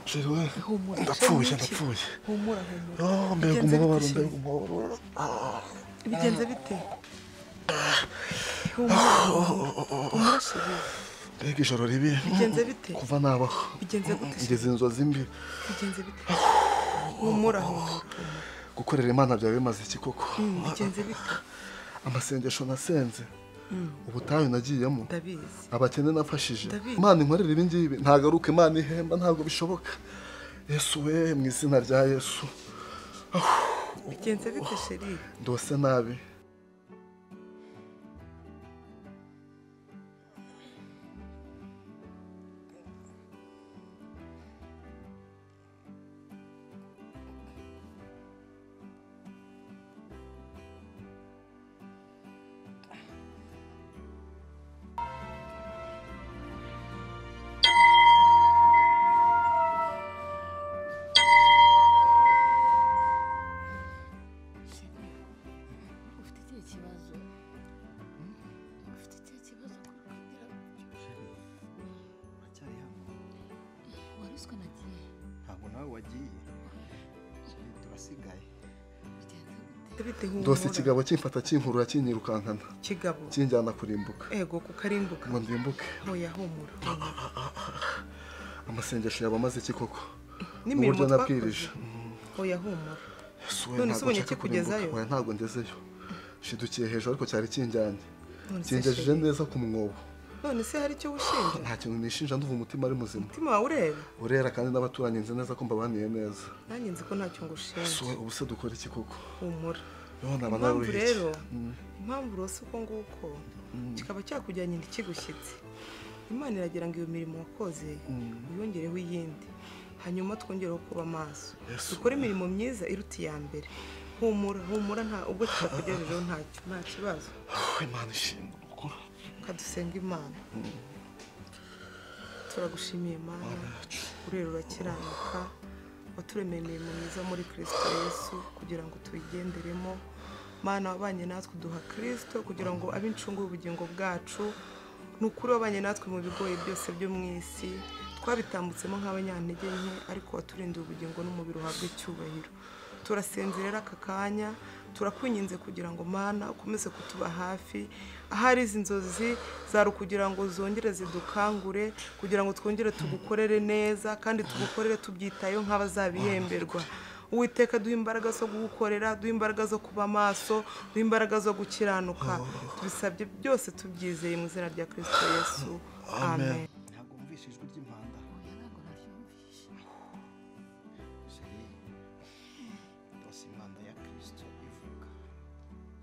지금 humura ndapfuye ndapfuye humura humura Ah, mbega Bigenze umubabaro bite mbega umubabaro bigenze bite humura humura chérie mbega ijoro ribi bigenze bite kuva nabaho bigenze gute se? ngize inzozi mbi bigenze bite humura humura gukorera imana byawe bimaze iki koko Mm, bigenze bite amasengesho nasenze ubutayu nagiyemo ndabizi abakene nafashije David. imana inkorera ibi ngibi ntagaruka imana ihemba ntabwo bishoboka yesu we mu izina rya yesu bigenze bite chérie ndose nabi ufite ikihe kibazo ufite ikihe kibazo ko uri kugira uracyari hano waruswe na gihe ntabwo nawe wagiye turasigaye bigenze gute bite humura ndose ikigabo kimfata kinkurura kinyirukankana kigabo kinjyana kurimbuka ego kukarimbuka ngo ndimbuke hoya humura humura. amasengesho yaba amaze iki koko n'imirimo N'uburyo nabwirije. twakoze hoya humura Yesu we, None ntabwo se ubonye nshaka ikikugezayo? kurimbuka. Oya, ntabwo ngezeyo shidukiye hejuru ariko cyari kinjyanye None se kingejeje chérie, neza ku mwobo none se hari icyo wishinja nta kintu nishinja ndumva umutima ari muzima umutima wawe ureba urera kandi n'abaturanyi nzi neza ko mbabaniye neza nanjye nzi ko ntacyo ngushinja yesu we ubu se dukora iki koko humura yewe naba impamvu naruriye rero iki impamvu urose uko nguko kikaba cyakujyanye ntikigushyitse imana iragira ngo iyo mirimo wakoze uyongereho iyindi hanyuma twongereho kuba maso Yesu. dukore imirimo myiza iruta iya mbere humura humura nta ubwo tutakugejejeho ntacyo nta kibazo Oh, imana ishinga urukora reka dusenga imana turagushimiye imana urera urakiranuka waturemeye imirimo myiza muri kirisito yesu kugira ngo tuyigenderemo mana wabanye natwe duha kirisito kugira ngo abe incungu y'ubugingo bwacu ni ukuri wabanye natwe mu bigoyi byose byo mu isi twabitambutsemo nk'abanyantege nke ariko waturindiye ubugingo n'umubiri uhabwe icyubahiro turasinzirera aka kanya turakwinginze kugira ngo mana ukomeze kutuba hafi ahari izi nzozi zari ukugira ngo zongere zidukangure kugira ngo twongere tugukorere neza kandi tugukorere tubyitayeho nk'abazabihemberwa uwiteka duha imbaraga zo gukorera duha imbaraga zo kuba maso duha imbaraga zo gukiranuka tubisabye byose tubyizeye mu izina rya kirisito yesu amen ntabwo wumvishe ijwi ry'impanda oya ntabwo naryumvishe sheri rwose impanda ya kirisito ivuga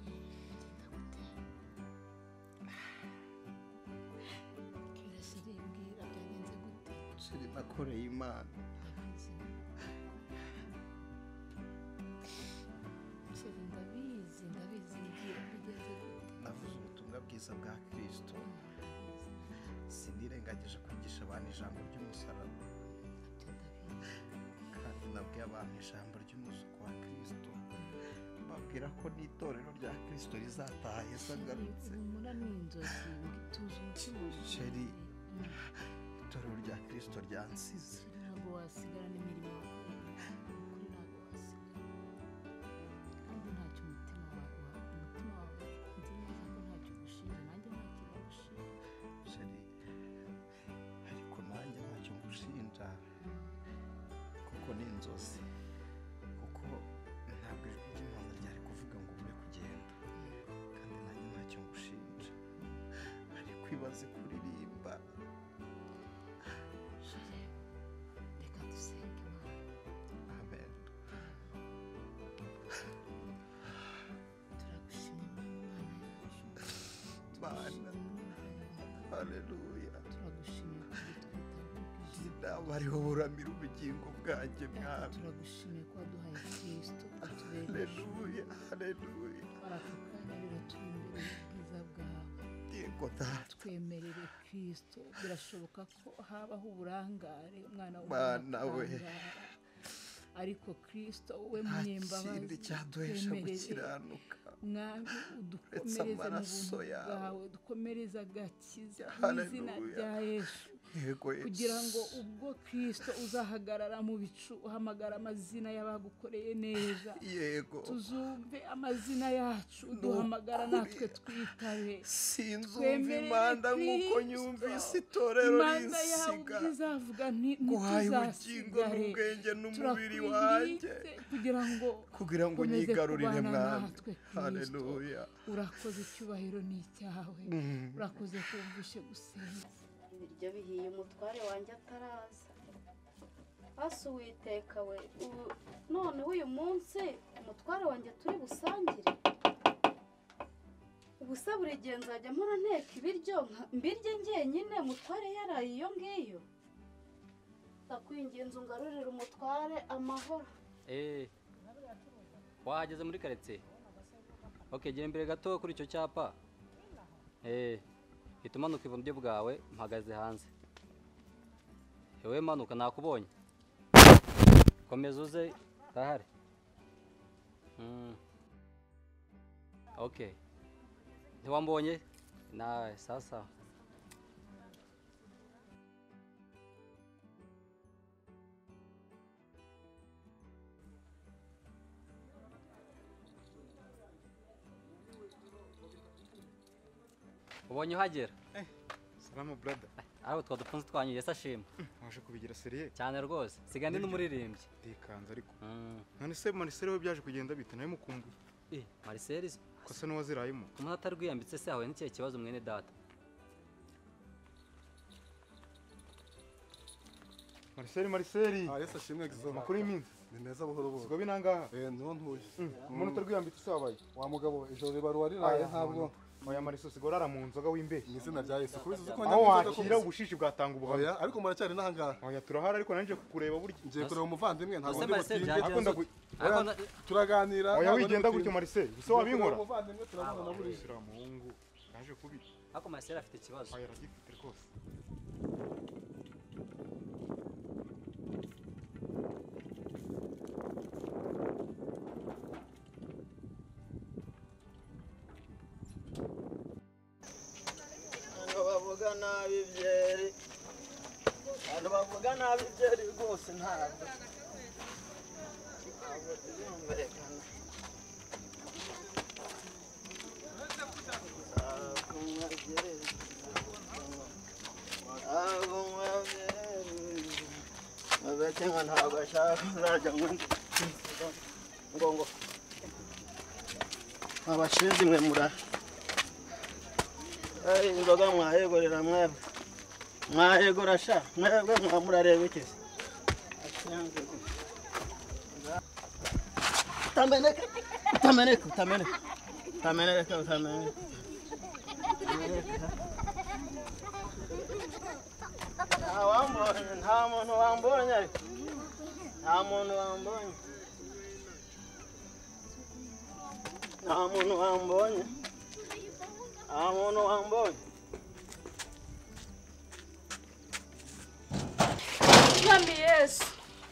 bigenda gute kirashyiriye mbwira byagenze gute sheri nakoreye imana Chérie, ndabizi ndabizi mbwira bigenze gute navuze ubutumwa bwiza bwa kirisito sinirengagije kwigisha abantu ijambo ry'umusaraba nabyo ndabizi kandi nabwiye abantu ijambo ry'umuzuko wa kirisito babwira ko n'itorero rya kirisito rizataha yesu agarutse humura ni inzozi tuzi umutima Chérie. itorero rya kirisito ryansize ntabwo wasigarana imirimo wakoreye ukuri ntabwo wasigara kandi ntacyo umutima wawe umutima wawe nzi neza ko ntacyo ugushinja nanjye ntacyo bagushinja sheri ariko nanjye ntacyo ngushinja kuko ni inzozi kuko ntabwo ijwi ry'imana ryari kuvuga ngo ube kugenda kandi nanjye ntacyo ngushinja ariko ibaze kuririmba Chérie, reka dusenge imana amen turagushima imana yacu bana haleluya turagushimiye kudutwita inama buramira ubugingo bwanjye mwami turagushimiye kuba duhaye kirisito atubereje haleluya haleluya barakakanya biratumbera ubwiza bwawe yego data twemerere kirisito birashoboka ko habaho uburangare umwana Mwana we. wakarangara. ariko kirisito we nta kindi munyembabazi cyaduhesha twemerere gukiranuka mwami Uretse udukomereze mu amaraso buntu yawe. bwawe udukomereze agakiza mu izina Haleluya. rya yesu yego yesu kugira ngo ubwo kirisito uzahagarara mu bicu uhamagara amazina y'abagukoreye neza yego tuzumve amazina yacu uduhamagara natwe twitabe sinzumva Twemerere imanda nk'uko Kristo. nyumvise itorero imanza yawe ubwo rinsiga izavuga nti- nguhaye ubugingo ntituzasigare n'ubwenge n'umubiri wanjye turakwinginze kugira ngo kugira ngo ukomeze nyigarurire kubana mwami natwe, Kristo. haleluya urakoze icyubahiro ni icyawe urakoze kumvishe gusenga ibiryo bihiye umutware wanjye ataraza hasi uwiteka we ubu noneho uyu munsi umutware wanjye turi busangire ubusa buri gihe nzajya mpora nteka ibiryo nka- mbirye njyenyine mutware yaraye iyo ngiyo ndakwinginze ungarurire umutware amahoro Eh. Wahageze muri karitsiye? Okay, gera imbere gato kuri icyo cyapa. Eh. Hita umanuka iburyo bwawe mpagaze hanze. Ewe manuka nakubonye. Komeza uze ndahari. Mm. Okay. Ntiwambonye? Nawe sasa. Ubonye uhagera? Salamu brother, Ariko twa dufunze twanyu Yesu ashimwe. waje kubigira seriye Cyane rwose. Siga ndi n'umuririmbyi. ndikanze ariko Mm. none se manisere we byaje kugenda bite nawe mukumbuye Eh, Marcel ko se n'uwazirayemo umuntu atari rwiyambitse se yahuye n'ikihe kibazo mwene data mariseri mariseri Ah, Yesu ashimwe gizo. amakuru y'iminsi Ni meza buhoro buhoro. sigo binangaha Eh, niho ntuye. umuntu utarwiyambitse usabaye Wa mugabo ijoro ribarura riraye ntabwo. oya mariso sigo urara mu nzoga w'imbehe Mu izina rya Yesu. Kubizi uzi ko aho njya mu wakira nzoga ubushishi bwatanga kose. ubuhamya Oya, ariko muracyari n'ahangaha. oya turahari ariko nanjye kukureba burya Ngiye kureba umuvandimwe ntabwo Ese ndi Marcel butinde. byagenze Akunda gute? Oya, Ariko na- Turaganira. oya ntabwo ndi wigenda butinde. gutyo mariseri gusa wabinkora Ngiye kureba umuvandimwe turavugana buriya. Mariseri muhungu yaje kubi ariko Marcel afite ikibazo oya aragifite rwose Abantu bavuga nabi byeri abantu bavuga nabi byeri rwose ntabwo ntabwo birumvikana ntabwo nywa byeri ntabwo nywa byeri mabete nka ntabwo ashaka uzajya ngo ngo ngo abashizi mwe murara ari inzoga mwayegorera mwebwe mwayegora sha mwebwe mwa murareba iki se utameneka utameneka utameneka utameneka utameneka nta wambonye nta muntu wambonye ariko nta muntu wambonye nta muntu wambonye nta muntu wambonye mwami yesu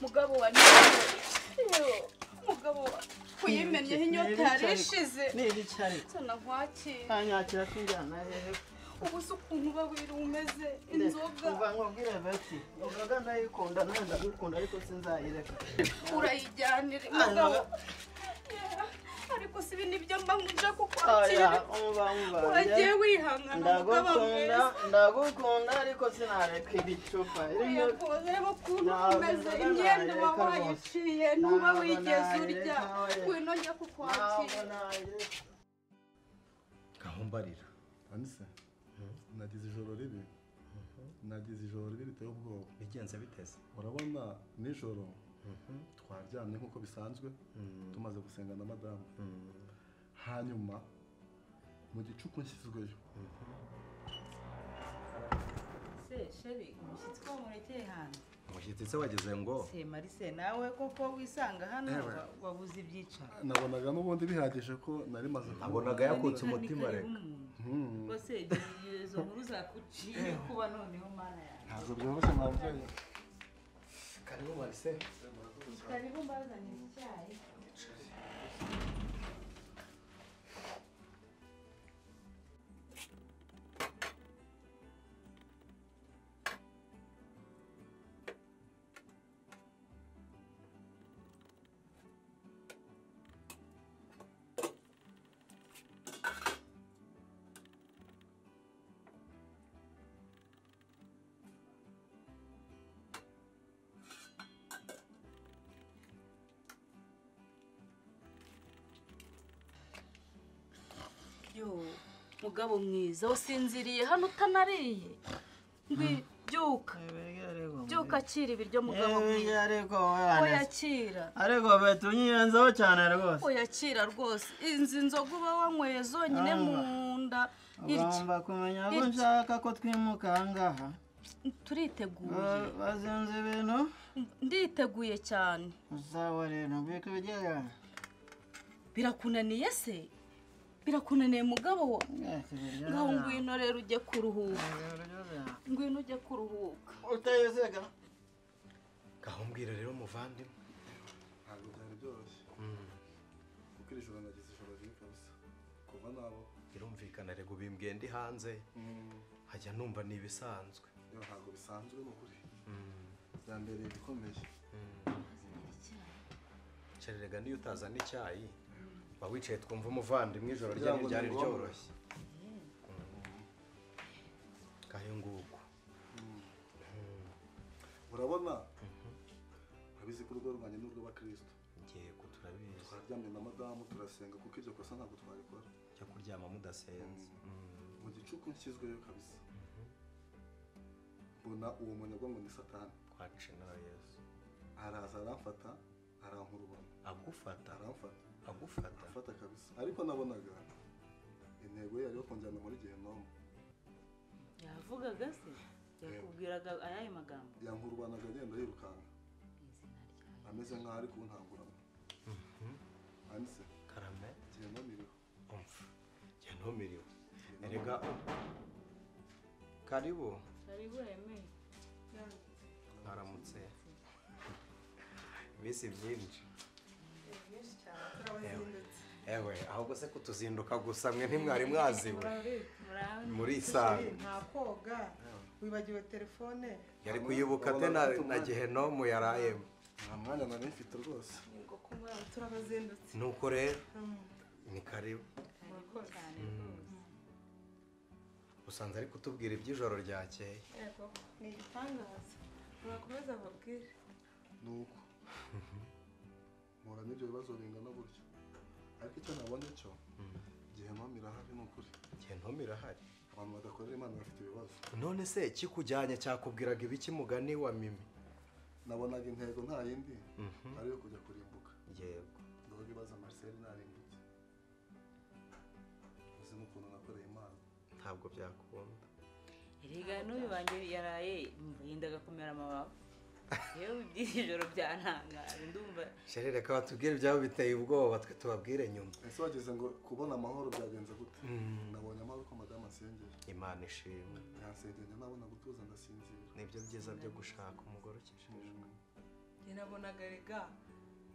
mugabo wa nyirayo mugabo wa kuyimenyeho inyota yari ishize ni ibiki ariko sana nkwakira kanyakira kinjyana hehe ubu se ukuntu uba wiri umeze inzoga kuva nkubwire bati inzoga ndayikunda nawe ndagukunda ariko sinzayireka urayijyanira mugabo Yeah, ariko si ibi nibyo mba nje oya kukwakira umva umva uragiye wihangana mugabo ndagukunda mwiza ndagukunda ariko sinareka ibicupa irimo Yego, reba ukuntu Ntabwo umeze nzoga imyenda nayireka waba rwose. wayiciye ntuba Ntabwo wigeze nayireka, urya oya. ngwino njya ntabwo kukwakira nayireka aho mbarira Anise, nagize ijoro ribi nagize ijoro ribi riteye ubwoba bigenze biteze urabona nijoro twaryamye nk'uko bisanzwe tumaze gusenga na madamu hanyuma mu gicuku nshyizweyo se sheri umushyitsi ko wamurekeye hanze umushyitsi se wageze ngo se marise nawe koko wisanga hano Ewe. wa- wabuze ibyicaro nabonaga n'ubundi bihagije ko nari maze kuba- nabonaga yakutse Ni- ni umutima karibu reka umuntu. Mhm. rwose ibyo- izo nkuru zakuciye kuba noneho mana yawe ntabwo byoroshye mwabyeyi karibu marise karibu mbazanye icyayi mugabo mwiza usinziriye hano utanariye ngwi byuka byuka akira ibiryo mugabo mwiza ariko wewe oyakira ariko beti unyirenzeho cyane rwose oyakira rwose inzu inzoga uba wanyweye zonyine mu nda irya ugomba kumenya ko Irya. nshaka ko twimuka aha ngaha turiteguye Ba- bazinze ibintu nditeguye cyane uzawa rero mbika ibijyanye birakunaniye se birakunaniye mugabo wa ngaho ngwino rero ujye kuruhuka ngwino ujye kuruhuka utayizega gahumbwira rero muvandimwe ntabwo byari byoroshye kuko iri joro nagize ijoro ribi kabisa kuva nabo birumvikana rego bimbwiye ndi hanze hajya numva ni ibisanzwe yewe ntabwo bisanzwe ni ukuri byambereye ibikomeye cererega niyo utazana icyayi uba wicaye twumva umuvandimwe ijoro Kugira ryanyu ngo ryari ningombe. ryoroshye ngayo nguko urabona urabizi ko urugo rwanjye ni urw'abakristo yego turabizi twararyamye na madamu turasenga kuko iryo kosa ntabwo twarikora cyo kuryama mudasenze mu gicuku nshyizweyo kabisa mbona uwo munyagwa ngo ni satani kwace na yesu araza aramfata arankurubana agufata aramfata agufata arafata kabisa ariko nabonaga intego ye yari yo kunjyana muri gehinomu yavugaga se yakubwiraga ayahe magambo yankurubanaga agenda yirukanka ameze nk'aho ari kuntanguramo handitse karame gehinomu iriho umva jya ntumiriwe erega karibu karibu yemeye haramutse mbese byinshi ewe ahubwo se kutuzinduka gusa mwe ntimwari mwaziwe muri isano nta koga wibagiwe telefone yari kuyibuka te na, na gehenomu yarayemo nta mwanya nari mfite rwose turabazindutse nuko rero ni karibu usanze ari kutubwira iby'ijoro ryakeye yego ni igitangaza murakomeza babwire ni uko mpura n'ibyo bibazo bingana gutyo ariko icyo nabonye cyo gehinomu irahari ni ukuri gehenomu irahari abantu badakorera imana bafite ibibazo none se ikikujyanye cyakubwiraga ibiki mugani wa mimi nabonaga intego nta yindi ari iyo kujya kurimbuka yego ndavuga ibibazo marcel narimbutse uzi n'ukuntu nakoreye imana ntabwo byakunda erega n'uyu wanjye yaraye yendaga kumera amababa yewe iby'iri joro byantangaje ndumva sherere reka batubwire ibyabo biteye ubwoba twe tubabwire nyuma ese wageze ngo kubona amahoro byagenze gute nabonye amahoro ko madamu asengera imana ishimwe yansengera nabona gutuza ndasinzira nibyo byiza byo gushaka umugore ukijijwe njye nabonaga rega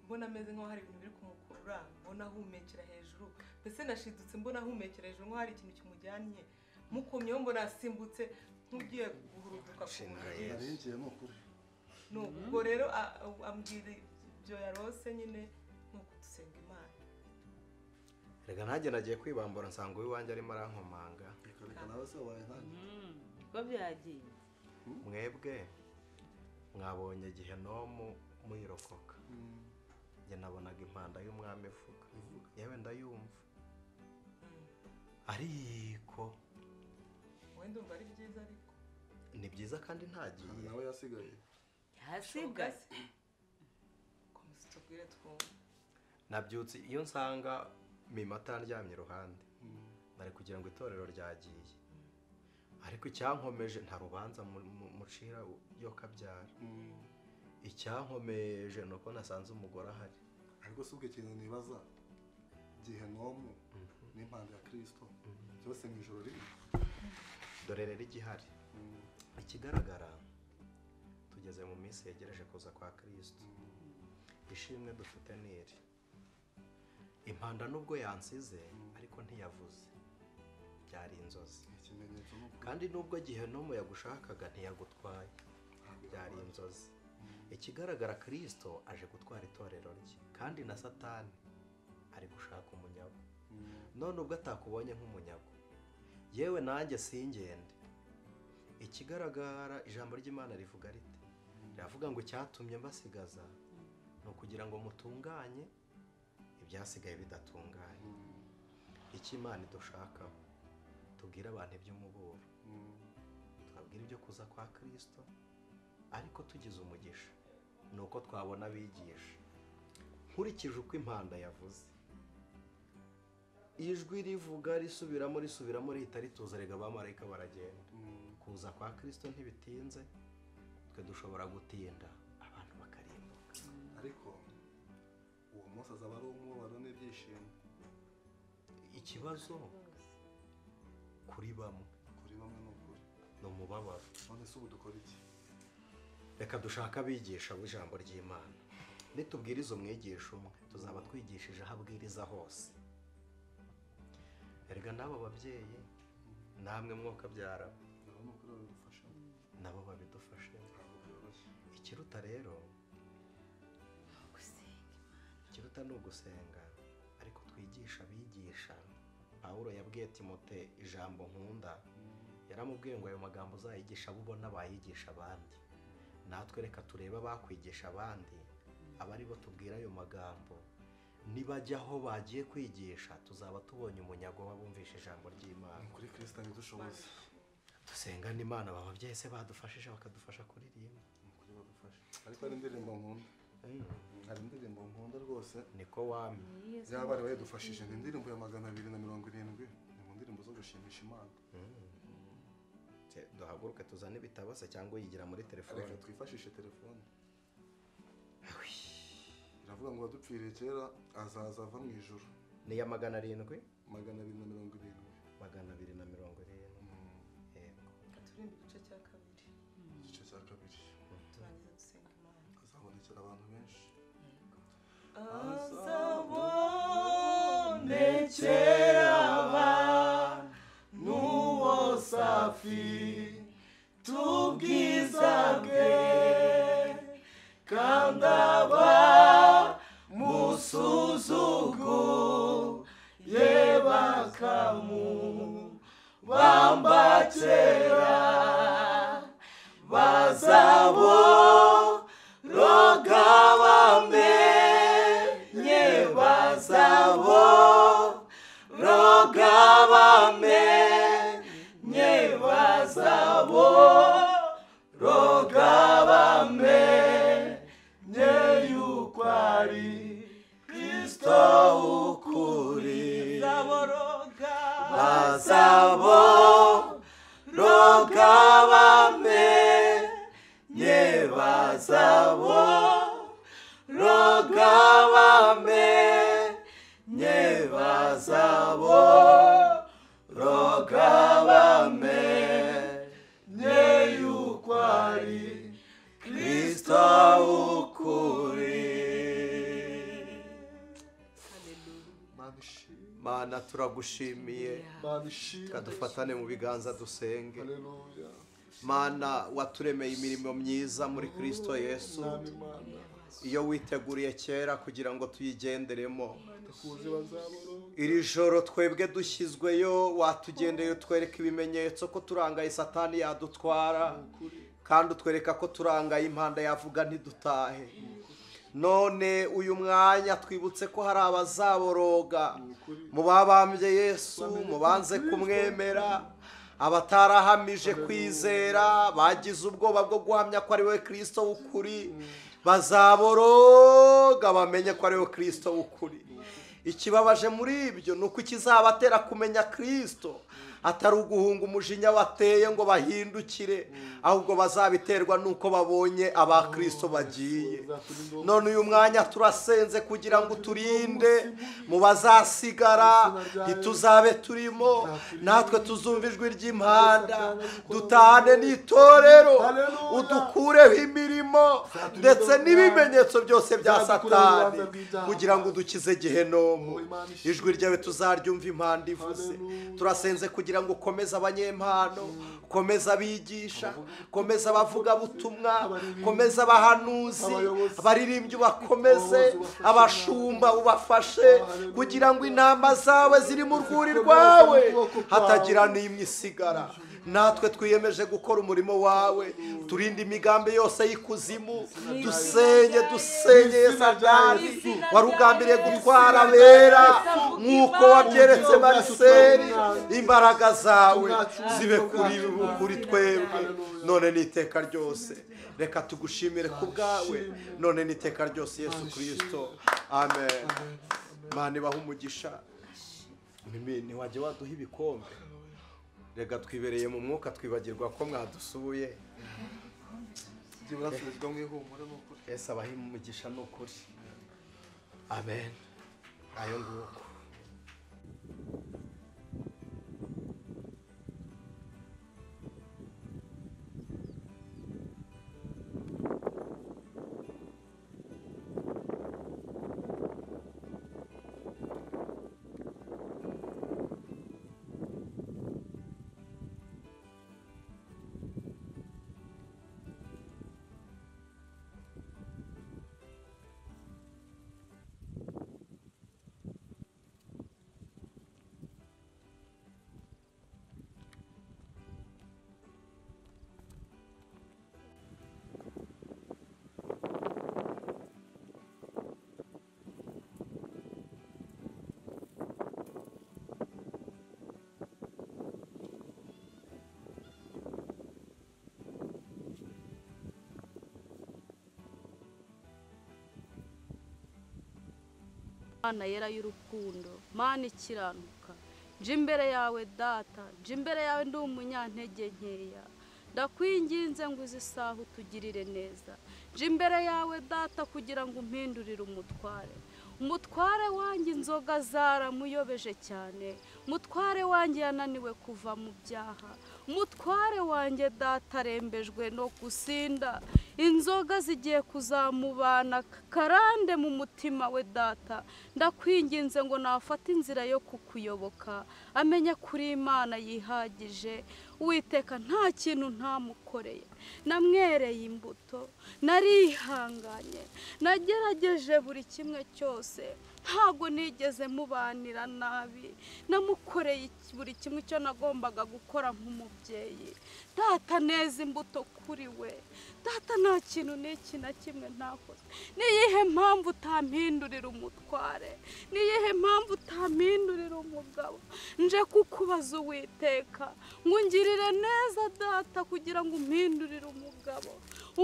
mbona ameze nk'aho hari ibintu biri kumukurura mbona ahumekera hejuru mbese nashidutse mbona ahumekera hejuru nk'aho hari ikintu kimujyanye mukomyeho mbona asimbutse nk'ugiye guhuruduka ku buriri Yes. narinjiye ni ukuri ni ubwo rero a- a- ambwira ibyo yarose nyine nk'uko dusenga imana reka ntajye nagiye kwibambura nsanga uw'iwanjye arimo arankomanga reka reka nawe se wabaye nkanjye "Hmm, ko byagiye mwebwe mwabonye gehenomu muyirokoka Mm, njye nabonaga impanda y'umwami ivuga ivuga yewe ndayumva ariko wowe ndumva ari byiza ariko ni byiza kandi kandi ntagiye nawe yasigaye yasiga komeza utubwire twumve nabyutse iyo nsanga mima atandyamye iruhande Mm, bari kugira ngo itorero ryagiye ariko icyankomeje nta rubanza mu- mu- mucira yo kabyara mm. icyankomeje ni uko nasanze umugore ahari ariko si ubwo ikintu nibaza gehinomu n'impande ya kirisito byose mu ijoro rimwe dore rero igihari Mm, ikigaragara tugeze mu minsi yegereje kuza kwa kirisito ishimwe dufite ni iri impanda nubwo yansize ariko ntiyavuze byari inzozi ni ikimenyetso ni ukuri kandi nubwo gihenomu yagushakaga ntiyagutwaye byari inzozi ikigaragara kirisito aje gutwara itorero rye kandi na satani ari gushaka umunyago Mm, none ubwo atakubonye nk'umunyago yewe nanjye singende ikigaragara ijambo ry'imana rivuga rite riravuga ngo icyatumye mbasigaza ni ukugira ngo mutunganye ibyasigaye bidatunganye mm. icyo imana idushakaho tubwire abantu iby'umuburo twabwira ibyo kuza kwa kirisito ariko tugize umugisha ni uko twabona abigisha nkurikije uko impanda yavuze ijwi rivuga risubiramo risubiramo rihita rituza rega abamarayika baragenda kuza kwa kirisito ntibitinze twe dushobora gutinda abantu bakarimbuka ariko uwo munsi azaba ari umubabaro n'ibyishimo ikibazo kuri bamwe kuri bamwe ni ukuri ni umubabaro none se ubu dukora iki reka dushake abigisha b'ijambo ry'imana nitubwiriza umwigisha umwe tuzaba twigishije aho abwiriza hose erega n'abo babyeyi namwe mwokabyara nabo ni ukuri babidufashamo nabo babidufashemo ntabwo byoroshye ikiruta rero ikiruta ni ugusenga ariko twigisha abigisha pawulo yabwiye timote ijambo nkunda yaramubwiye ngo ayo magambo uzayigisha abo ubona bayigisha abandi natwe reka turebe abakwigisha abandi aba ari bo tubwira ayo magambo nibajya aho bagiye kwigisha tuzaba tubonye umunyago w'abumvisha ijambo ry'imana ni ukuri kirisita ntidushoboze dusenga n'imana baba byese badufashije bakadufasha kuririmba ni ukuri badufashe ariko hari indirimbo nkunda hari indirimbo nkunda rwose niko wamye yaba ari wayidufashije ni indirimbo ya magana abiri na mirongo irindwi ni mu ndirimbo zo gushimisha imana Se- duhaguruke tuzane ibitabase cyangwa uyigira muri telefone reka twifashishe telefone iravuga ngo wadupfiriye kera azaza ava mu ijoro ni iya magana arindwi magana abiri na mirongo irindwi magana abiri na mirongo irindwi yego turirimba igice cya kabiri igice cya kabiri turangiza dusenga imana hazabonekera abantu benshi azabonekera n'uwo safi tubwiza bwe kandi aba musuzugu ye bakamu bambakera bazabo roga bamenye bazabo roga bamenye bazabo roga bamenye yuko ari kristo ukuri bazabo roga bamenye bazabo roga bamenye bazabo roga bamenye yuko ari kristo ukuri mana ishimwe mana turagushimiye mana ishimwe kadufatane mu biganza dusenge haleluya mana waturemeye imirimo myiza muri kirisito yesu nami mana iyo witeguriye kera kugira ngo tuyigenderemo tukuzi bazaboro iri joro twebwe dushyizweyo watugendeye utwereka ibimenyetso ko turangaye satani yadutwara kandi utwereka ko turangaye impanda yavuga ntidutahe none uyu mwanya twibutse ko hari abazaboroga mu babambye yesu mu banze kumwemera abatarahamije kwizera bagize ubwoba bwo guhamya ko ari we kirisito w'ukuri bazaboroga bamenye ko ari we kirisito w'ukuri ikibabaje muri ibyo ni uko ikizabatera kumenya kirisito atari uguhunga umujinya wateye ngo bahindukire ahubwo bazabiterwa n'uko babonye aba kirisito bagiye none uyu mwanya turasenze kugira ngo turinde mu bazasigara ntituzabe turimo natwe tuzumva ijwi ry'impanda dutane n'itorero udukureho imirimo ndetse n'ibimenyetso byose bya satani kugira ngo udukize gehenomu ijwi ryawe tuzaryumva impanda ivuze turasenze kugira ngo ukomeze abanyempano ukomeze abigisha ukomeze abavugabutumwa ukomeze abahanuzi abaririmbyi ubakomeze abashumba ubafashe kugira ngo intama zawe ziri mu rwuri rwawe hatagira n'imwe isigara natwe twiyemeje gukora umurimo wawe turinda imigambi yose y'ikuzimu dusenye dusenye yesadari warugambiriye gutwara abera nk'uko wabyeretse mariseri imbaraga zawe zibe kuri kuri twebwe none n'iteka ryose reka tugushimire ku bwawe none n'iteka ryose yesu kirisito amen mani baha umugisha Mimi, ntiwajya waduha ibikombe reka twibereye mu mwuka twibagirwa ko mwadusuye byibura asubizwa mu ihumure ni ukuri ese abaha umugisha ni ukuri amen ayo nguko mana yera y'urukundo mana ikiranuka nje imbere yawe data nje imbere yawe ndi umunyantege nkeya ndakwinginze ngo uzi isaha utugirire neza nje imbere yawe data kugira ngo umpindurire umutware umutware wanjye inzoga zaramuyobeje cyane umutware wanjye yananiwe kuva mu byaha umutware wanjye data arembejwe no gusinda inzoga zigiye kuzamubana karande mu mutima we data ndakwinginze ngo nafate inzira yo kukuyoboka amenye kuri imana yihagije witeka nta kintu ntamukoreye namwereye imbuto narihanganye nagerageje buri kimwe cyose ntabwo nigeze mubanira nabi namukoreye buri kimwe icyo nagombaga gukora nk'umubyeyi data neza imbuto kuri we data nta kintu n'iki na kimwe ntakoze niyihe mpamvu utampindurira umutware niyihe mpamvu utampindurira umugabo nje kukubaza uwiteka ngo ungirire neza data kugira ngo umpindurire umugabo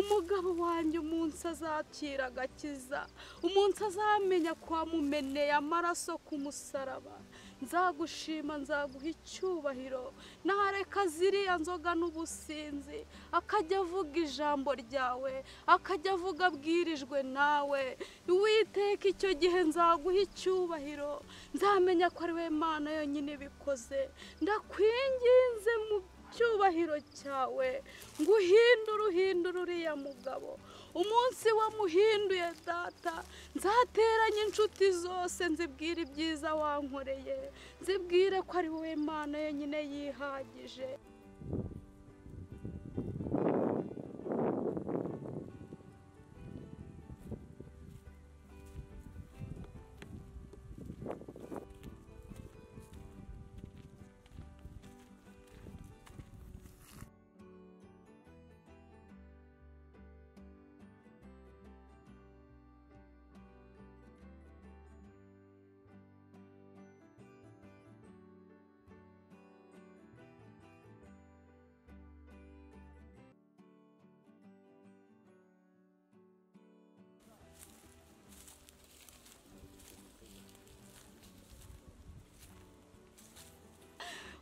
umugabo wanjye umunsi azakira agakiza umunsi azamenya ko wamumeneye amaraso ku musaraba nzagushima nzaguha icyubahiro nahareka ziriya nzoga n'ubusinzi akajya avuga ijambo ryawe akajya avuga abwirijwe nawe witeka icyo gihe nzaguha icyubahiro nzamenya ko ari we mana yonyine ibikoze ndakwinginze mu cyubahiro cyawe ngo uhindure uhindure uriya mugabo umunsi wamuhinduye data nzateranye inshuti zose nzibwire ibyiza wankoreye nzibwire ko ari wowe mana yonyine yihagije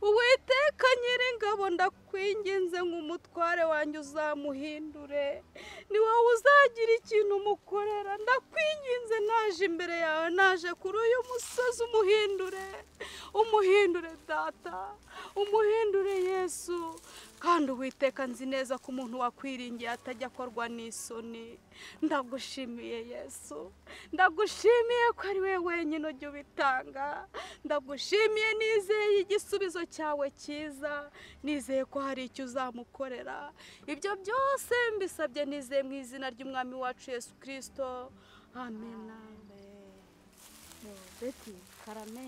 uwiteka nyir'ingabo ndakwinginze ngo umutware wanjye uzamuhindure ni wowe uzagira ikintu umukorera ndakwinginze naje imbere yawe naje kuri uyu musozi umuhindure umuhindure data umuhindure yesu kandi uwiteka nzi neza ko umuntu wakwiringiye atajya akorwa n'isoni ndagushimiye yesu ndagushimiye ko ari we wenyine ujya ubitanga ndagushimiye nizeye igisubizo cyawe cyiza nizeye ko hari icyo uzamukorera ibyo byose mbisabye nizeye mu izina ry'umwami wacu yesu kirisito amen amen beti karame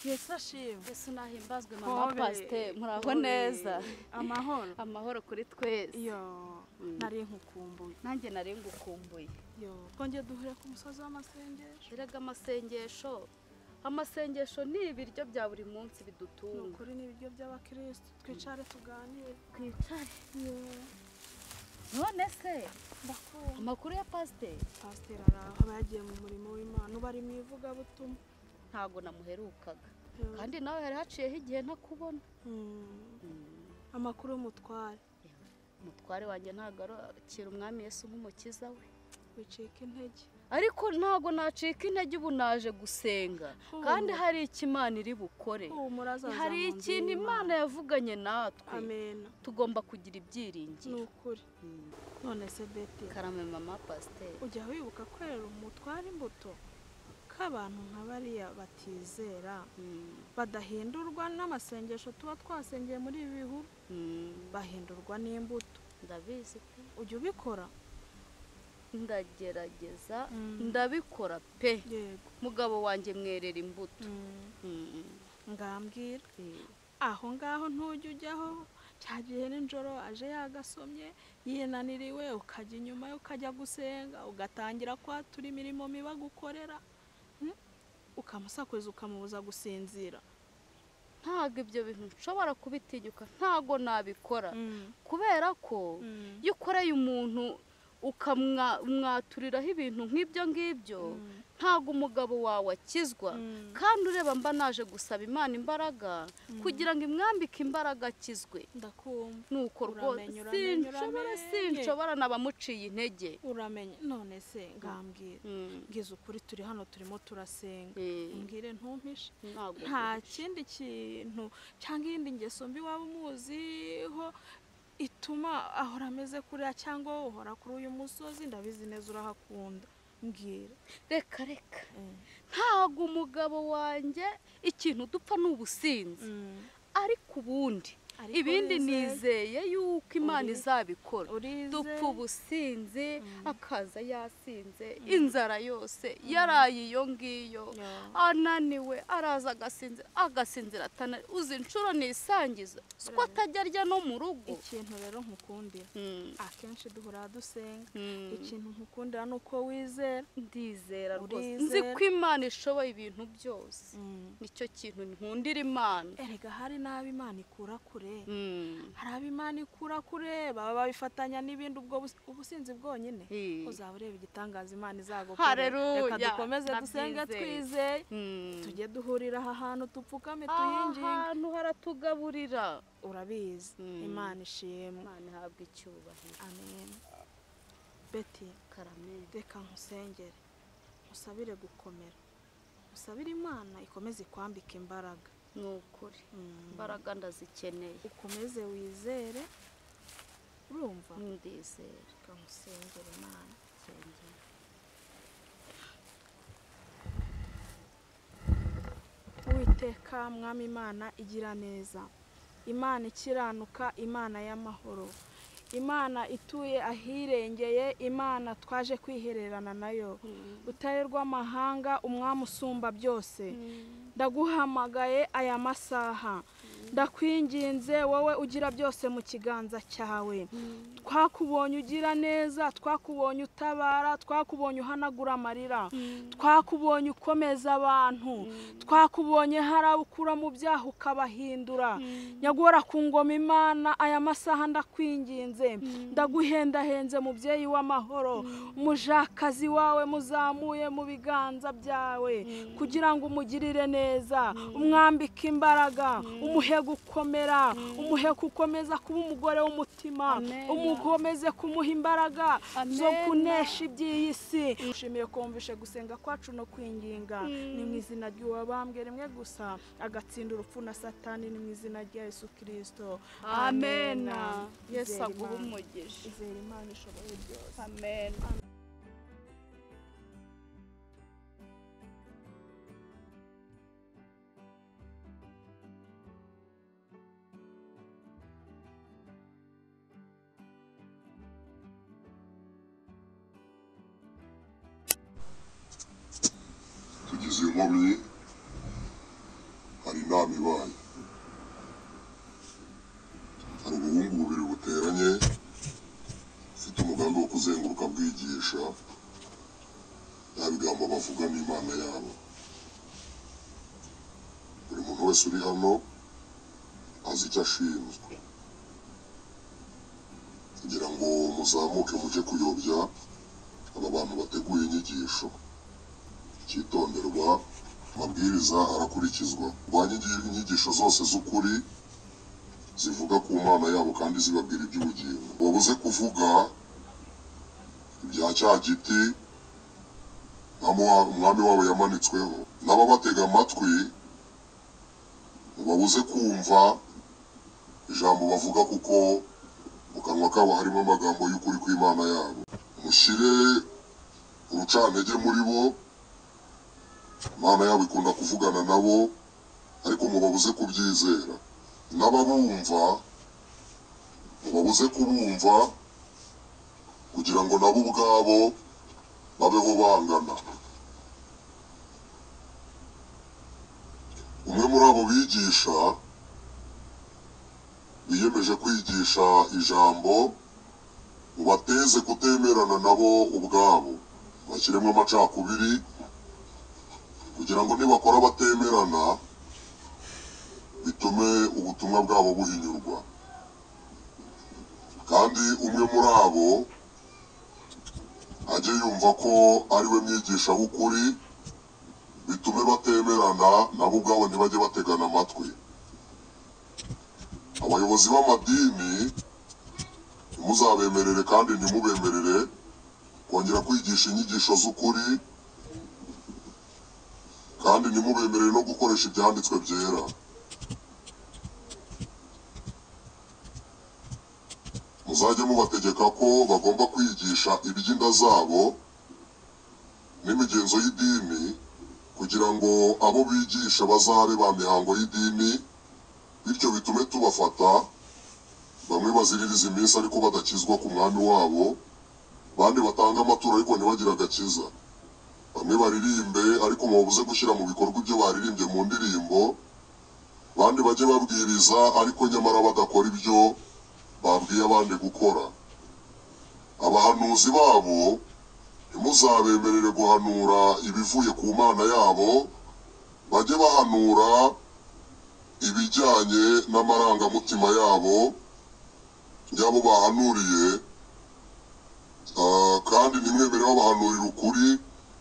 yesu ashimwe yesu nahimbazwe mama Hobe. pasite muraho Hobe. neza amahoro amahoro kuri twese yo Mm. nari nkukumbuye nanjye nari ngukumbuye yo twongeye duhurira ku musozi w'amasengesho erega amasengesho amasengesho ni ibiryo bya buri munsi ni bidutunga ukuri ni ibiryo by'abakirisitu twicare tuganire twicare none se ndakumva amakuru ya pasiteri pasiteri araho aba yagiye mu murimo w'imana uba ari mu ivugabutumwa ntabwo namuherukaga Yo. kandi nawe hari haciyeho igihe ntakubona Mm. Mm. amakuru y'umutware umutware wanjye ntabwo arokira umwami Yesu nk'umukiza we wicika intege ariko ntabwo nacika intege ubu naje gusenga kandi hari icyo imana iri bukore humura azaza hari mu nzu ikintu imana yavuganye natwe amena tugomba kugira ni ibyiringiro ukuri Mm. none se beti karame mama pasiteri ujya wibuka korera umutware imbuto k'abantu nka bariya batizera Mm. badahindurwa n'amasengesho tuba twasengeye muri ibi bihugu Mm. bahindurwa n'imbuto ndabizi pe ujya ubikora ndagerageza Mm. ndabikora pe yego mugabo wanjye mwerera imbuto Mm. ngambwira Mm. aho ngaho ntujya ujyaho cya gihe nijoro aje yagasomye yinaniriwe ukajya inyuma ye ukajya gusenga ugatangira kwatura imirimo mibi agukorera Mm? ukamusakuriza ukamubuza gusinzira ntabwo ibyo bintu nshobora kubitinyuka ntabwo nabikora kubera ko iyo ukoreye umuntu ukamwaturiraho ibintu nk'ibyo ngibyo Mm. ntabwo umugabo wawe akizwa Mm. kandi ureba mba naje gusaba imana imbaraga kugira ngo imwambike imbaraga akizwe ndakumva nuko rwose Uramenye, uramenye, sinshobora uramenye. sinshobora n'abamuciye intege uramenye none se ngambwira Mm. ngize ukuri turi hano turimo turasenga Eh, mbwire ntumpishe ntabwo nta kindi kintu cyangwa iyindi ngeso mbi waba umuziho ituma ahora ameze kuriya cyangwa wowe uhora kuri uyu musozi ndabizi neza urahakunda mbwira reka reka ntabwo umugabo wanjye ikintu dupfa ni ubusinzi ariko ubundi Ariko ibindi wizeye. nizeye yuko imana Uri- izabikora urize dupfa ubusinzi akaza yasinze inzara yose yaraye iyo ngiyo Ya. ananiwe araza agasinzira agasinzira atanari uzi inshuro nisangiza ko atajya arya no mu rugo ikintu rero nkukundira Mm, akenshi duhora dusenga mm. ikintu nkukundira ni uko wizera ndizera rwose Urizera. nzi ko imana ishoboye ibintu byose nicyo kintu nkundira imana erega hari n'abo imana ikura kure Mm, hari abo imana ikura kure baba babifatanya n'ibindi ubwo bus- ubusinzi bwonyine eh. uzaba ureba igitangaza imana izagukora reka Haleluya, dukomeze dusenge ndabyizeye. twizeye Mm. tujye duhurira aha hantu dupfukame aha tuyinginge hantu haratugaburira urabizi Mm. imana ishimwe imana ihabwa icyubahiro amen beti karame reka nkusengere musabire gukomera musabire imana ikomeze ikwambike imbaraga ni ukuri Mm. imbaraga ndazikeneye ukomeze wizere urumva ndizera reka nkusengere imana nsengera Uwiteka mwami imana igira neza imana ikiranuka imana y'amahoro imana ituye ahirengeye imana twaje kwihererana nayo utare rw'amahanga umwami usumba byose ndaguhamagaye aya masaha ndakwinginze wowe ugira byose mu kiganza cyawe twakubonye ugira neza twakubonye utabara twakubonye uhanagura amarira twakubonye ukomeza abantu twakubonye hari abo ukura mu byaha ukabahindura nyagora ku ngoma imana aya masaha ndakwinginze ndaguhendahenze mubyeyi w'amahoro umujakazi wawe muzamuye mu biganza byawe kugira ngo umugirire neza umwambike imbaraga umuhe gukomera umuhe gukomeza kuba umugore w'umutima umukomeze kumuha imbaraga zo kunesha iby'iyi si nshimiye kumvishe gusenga kwacu no kwinginga ni mu izina ry'uwabambwe rimwe gusa agatsinda urupfu na satani ni mu izina rya yesu kirisito amena yesu Izere aguhe Imana. umugisha izere imana ishoboye byose amena tugize izi nkomyi hari inama ibaye hari ubuhungu bubiri buteranye ufite umugambi wo kuzenguruka bwigisha ya bigambo bavuga n'imana yabo buri muntu wese uri hano azi icyo ashinzwe kugira ngo muzamuke mujye kuyobya aba bantu bateguye inyigisho icyitonderwa amabwiriza arakurikizwa rwanye inyigisho zose z'ukuri zivuga ku mana yabo kandi zibabwira iby'ubugingo wabuze kuvuga ibya cya giti nka Mowa- umwami wabo yamanitsweho n'ababatega amatwi mubabuze kumva ijambo bavuga kuko mu kanwa kabo harimo amagambo y'ukuri kw'imana yabo mushyire urucantege muri bo imana yabo ikunda kuvugana nabo ariko mubabuze kubyizera n'ababumva mubabuze kubumva kugira ngo nabo ubwabo babeho bangana umwe muri abo bigisha biyemeje kwigisha ijambo ubateze kutemerana nabo ubwabo bashyiremo amacakubiri kugira ngo nibakora batemerana bitume ubutumwa bwabo buhinyurwa kandi umwe muri abo ajye yumva ko ari we mwigisha w'ukuri bitume batemerana nabo ubwabo ntibajye bategana amatwi abayobozi b'amadini ntimuzabemerere kandi ntimubemerere kongera kwigisha inyigisho z'ukuri kandi ntimubemerere no gukoresha ibyanditswe byera muzajye mubategeka ko bagomba kwigisha iby'inda zabo n'imigenzo y'idini kugira ngo abo bigisha bazabe ba mihango y'idini bityo bitume tubafata bamwe baziririza iminsi ariko badakizwa ku mwami wabo abandi batanga amaturo ariko ntibagire agakiza bamwe baririmbe ariko mubabuze gushyira mu bikorwa ibyo baririmbye mu ndirimbo abandi bajye babwiriza ariko nyamara badakora ibyo babwiye abandi gukora abahanuzi babo ntimuzabemerere guhanura ibivuye ku mana yabo bajye bahanura ibijyanye n'amarangamutima yabo y'abo bahanuriye Ah, kandi ntimwemere babahanurira ukuri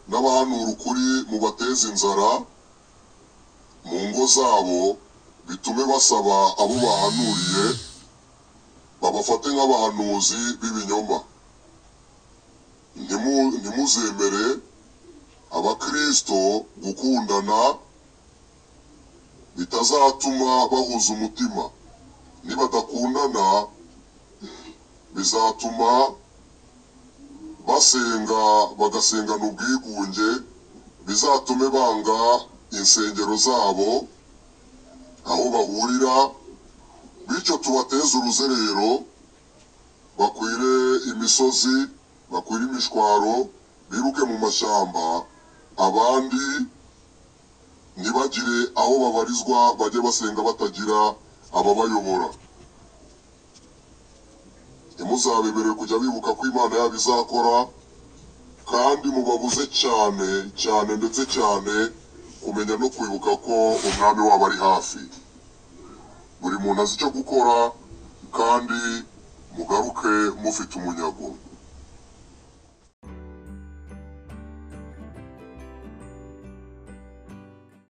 n'abahanura ukuri mubateze inzara mu ngo zabo bitume basaba abo bahanuriye babafate nk'abahanuzi b'ibinyoma Ntimu- ntimuzemere abakristo gukundana bitazatuma bahuza umutima nibadakundana bizatuma basenga bagasengana ubwigunge bizatume banga insengero zabo aho bahurira bityo tubateze uruzerero bakwire imisozi bakwire imishwaro biruke mu mashyamba abandi ntibagire aho babarizwa bajye basenga batagira ababayobora ntimuzabemerere kujya bibuka ko imana yabo izakora kandi mubabuze cyane cyane ndetse cyane kumenya no kwibuka ko umwami wabo ari hafi buri muntu azi icyo gukora kandi mugaruke mufite umunyago